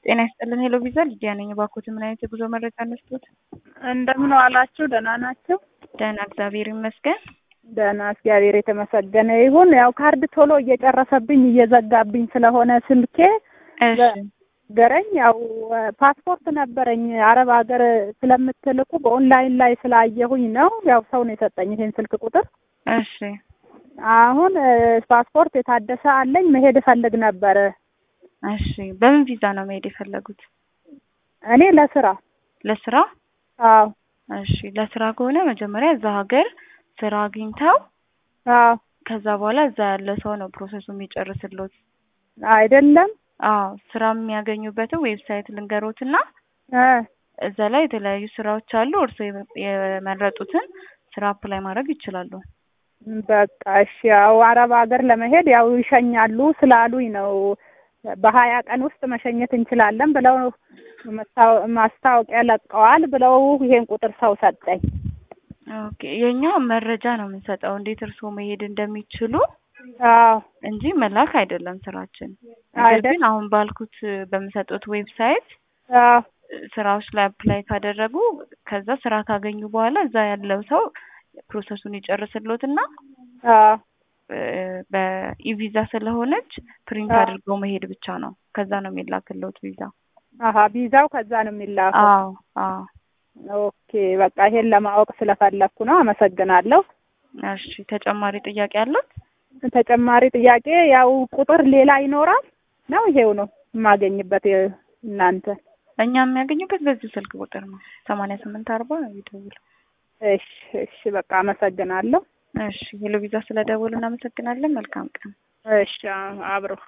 ጤና ይስጥልን። ሄሎ ቪዛ ልጅያ ነኝ። እባክዎት ምን አይነት የጉዞ መረጃ ነስቶት? እንደምን ዋላችሁ? ደህና ናቸው? ደህና እግዚአብሔር ይመስገን። ደህና እግዚአብሔር የተመሰገነ ይሁን። ያው ካርድ ቶሎ እየጨረሰብኝ እየዘጋብኝ ስለሆነ ስልኬ እሺ ገረኝ ያው ፓስፖርት ነበረኝ አረብ ሀገር ስለምትልኩ በኦንላይን ላይ ስላየሁኝ ነው። ያው ሰው ነው የሰጠኝ ይሄን ስልክ ቁጥር። እሺ አሁን ፓስፖርት የታደሰ አለኝ መሄድ እፈልግ ነበረ። እሺ በምን ቪዛ ነው መሄድ የፈለጉት? እኔ ለስራ ለስራ? አዎ እሺ ለስራ ከሆነ መጀመሪያ እዛ ሀገር ስራ አግኝተው አዎ ከዛ በኋላ እዛ ያለ ሰው ነው ፕሮሰሱ የሚጨርስሎት። አይደለም አዎ ስራ የሚያገኙበትን ዌብሳይት ልንገሮትና እ እዛ ላይ የተለያዩ ስራዎች አሉ። እርስዎ የመ- የመረጡትን ስራ አፕላይ ማድረግ ይችላሉ። በቃ እሺ። ያው አረብ ሀገር ለመሄድ ያው ይሸኛሉ ስላሉኝ ነው። በሀያ ቀን ውስጥ መሸኘት እንችላለን ብለው መስታወ- ማስታወቂያ ለቀዋል ብለው ይሄን ቁጥር ሰው ሰጠኝ። ኦኬ የኛ መረጃ ነው የምንሰጠው እንዴት እርስዎ መሄድ እንደሚችሉ አዎ እንጂ መላክ አይደለም ስራችን። ነገር አይደል? ግን አሁን ባልኩት በምሰጡት ዌብሳይት አዎ ስራዎች ላይ አፕላይ ካደረጉ ከዛ ስራ ካገኙ በኋላ እዛ ያለው ሰው ፕሮሰሱን ይጨርስሎትና አዎ እ በኢቪዛ ስለሆነች ፕሪንት አዎ። አድርገው መሄድ ብቻ ነው። ከዛ ነው የሚላክልዎት ቪዛ። አሀ ቪዛው ከዛ ነው የሚላከው። አዎ አዎ። ኦኬ በቃ ይሄን ለማወቅ ስለፈለኩ ነው። አመሰግናለሁ። እሺ ተጨማሪ ጥያቄ አሉት? ተጨማሪ ጥያቄ ያው ቁጥር ሌላ ይኖራል ነው? ይሄው ነው የማገኝበት የ- እናንተ? እኛ የሚያገኙበት በዚህ ስልክ ቁጥር ነው ሰማንያ ስምንት አርባ ይደውሉ። እሺ እሺ በቃ አመሰግናለሁ። እሺ ሄሎ ቪዛ ስለደወሉ እናመሰግናለን። መልካም ቀን። እሺ አብሮ